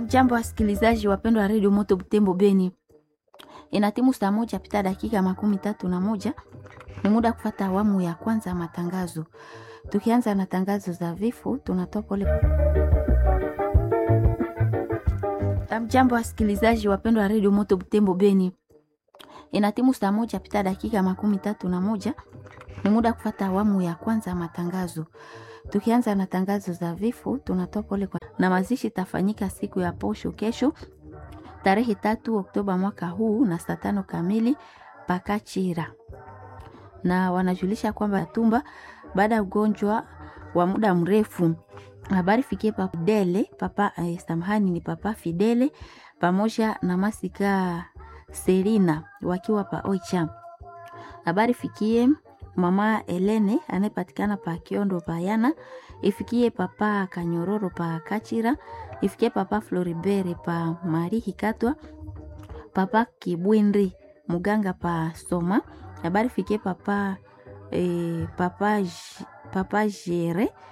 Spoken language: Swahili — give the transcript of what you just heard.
Amjambo, wasikilizaji wapendwa wa redio Moto Butembo Beni, ina timu saa moja pita dakika makumi tatu na moja ni muda kufata awamu ya kwanza ya matangazo. Tukianza na tangazo za vifo, tunatoa pole. Amjambo, wasikilizaji wapendwa wa redio Moto Butembo Beni, ina timu saa moja pita dakika makumi tatu na moja ni muda kufata awamu ya kwanza ya matangazo. Tukianza na tangazo za vifo, tunatoa pole kwa na mazishi tafanyika siku ya posho kesho tarehe tatu Oktoba mwaka huu na saa tano kamili Pakachira, na wanajulisha kwamba tumba baada ya ugonjwa wa muda mrefu. Habari fikie papa Fidele papa eh, samahani ni papa Fidele pamoja na Masika Serina wakiwa pa Oicha. Habari fikie mama Elene anayepatikana pa Kiondo Payana, ifikie papa Kanyororo pa Kachira, ifikie papa Floribere pa Marihi Katwa, papa Kibwindri muganga pa Soma. Habari fikie papa eh, papa J- papa Jere